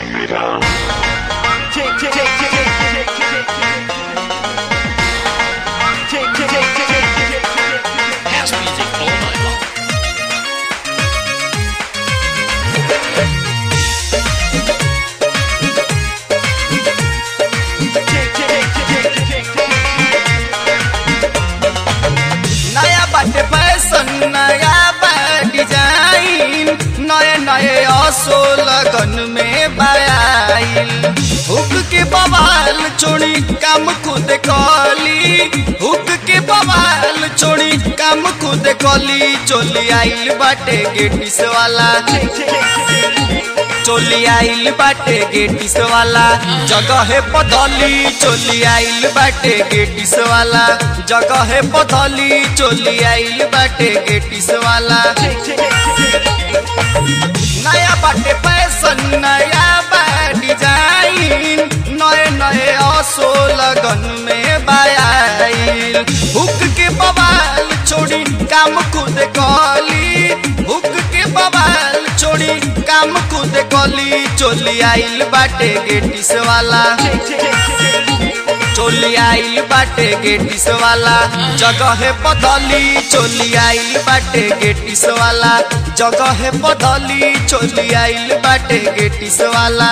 Take me down. Take, take, take, take, take, take, take, take, take, take, take, take, take, House music all night long. नया बाटे fashion नया बा design नए नए असो लगन में बायाइल हुक के बवाल छोड़ी काम खुद कली हुक के बवाल छोड़ी काम खुद कली चोली आइल बाटे गेटिस वाला चोली आइल बाटे गेटिस वाला जगह पधली चोली आइल बाटे गेटिस वाला जगह पधली चोली आइल बाटे गेटिस वाला नया बाटे फैशन नया बा डिजाइन नए नए असो लगन में बायाइल हुक के बवाल छोड़ी काम खुद कली हुक के बवाल छोड़ी काम खुद कली चोली आइल बाटे गेटिस वाला चोली आइल बाटे गेटिस वाला जगह पधली चोली आइल बाटे गेटिस वाला जगह पधली चोली आइल बाटे गेटिस वाला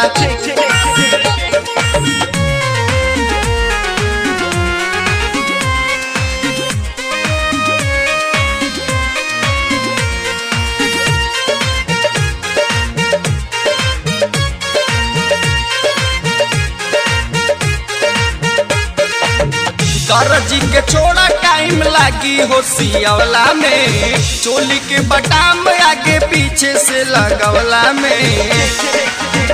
दर्जी के छोड़ा टाइम लागी हो सियवला में चोली के बटाम आगे पीछे से लगवला में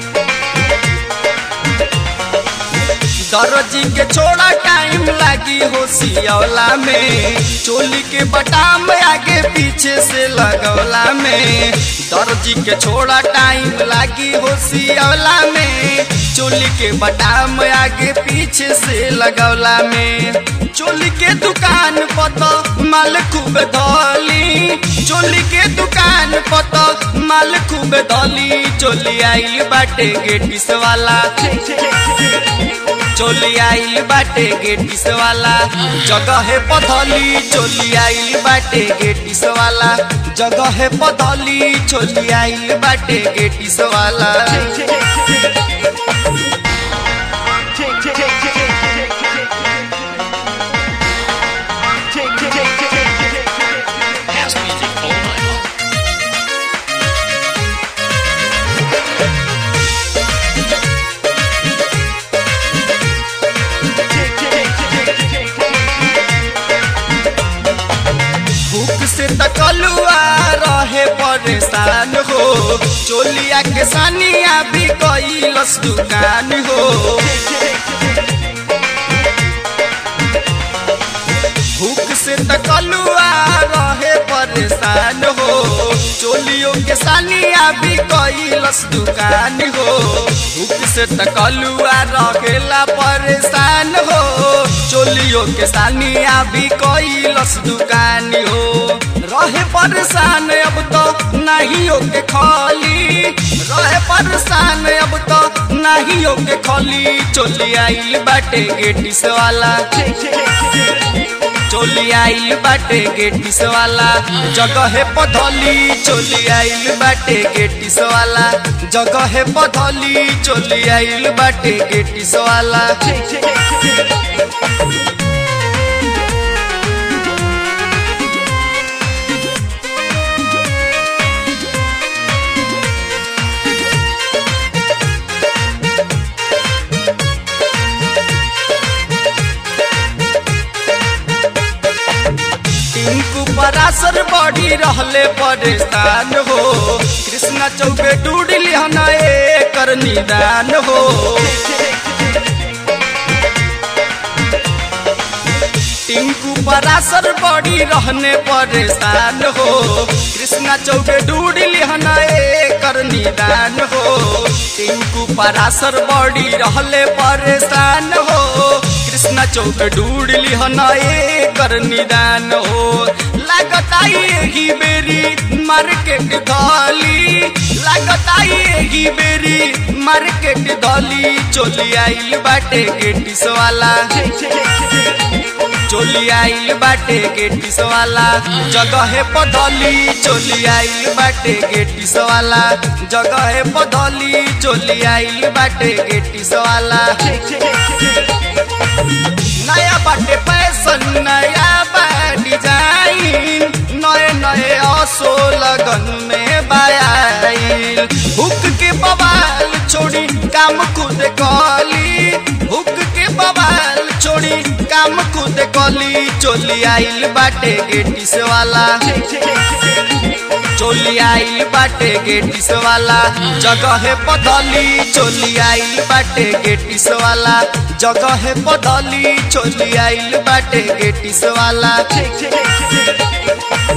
दर्जी के छोड़ा टाइम लागी हो सियवला में चोली के बटाम आगे पीछे से लगवला में दर्जी के छोड़ा टाइम लागी हो सियवला में चोली के बटाम आगे पीछे से लगवला में चोली के दुकान पत माल खूब धली चोली के दुकान पत माल खूब धली चोली आइल बाटे गेटिस वाला चोली आइल बाटे गेटिस वाला जगह पधली चोली आइल बाटे गेटिस वाला जगह पधली चोली आइल बाटे गेटिस वाला House music all night long. भूख से तकलुआ रहे परेशान हो चोलिया के सानिया भी कैलस दुकान हो भूख से तकलुआ रहे परेशान हो चोलियों के सानिया भी कैलस दुकान हो भूख से तकलुआ रहेला परेशान हो चोलियों के सानिया भी कैलस दुकान हो रहे परेशान अब तो नहीं हो के खाली रहे परेशान अब तो नहीं हो के खाली चोली आइल बाटे गेटिस वाला चोली आइल बाटे गेटिस वाला जगह पधली चोली आइल बाटे गेटिस वाला जगह पधली चोली आइल बाटे गेटिस वाला टिंकू परासर बड़ी रहले परेशान हो कृष्णा चौबे डूडली हना एकर निदान हो टिंकू परासर बड़ी रहने परेशान हो कृष्णा चौबे डूडली हना एकर निदान हो टिंकू परासर बड़ी रहले परेशान हो कृष्णा चौक डूडली हना एकर निदान हो लागता यही बेरी मार्केट धली लागता यही बेरी मार्केट दली चोली आइल बाटे गेटिस वाला चोली आइल बाटे गेटिस वाला जगह पदली चोली आइल बाटे गेटिस वाला जगह पदली चोली आइल बाटे गेटिस वाला नया बाटे फैशन नया बा डिजाइन नए नए असो लगन में बायाइल हुक के बवाल छोड़ी काम खुद कली हुक के बवाल छोड़ी काम खुद कली चोली आइल बाटे गेटिस वाला चोली आइल बाटे गेटिस वाला जगह पदली चोली आइल बाटे गेटिस वाला जगह पदली चोली आइल बाटे गेटिस वाला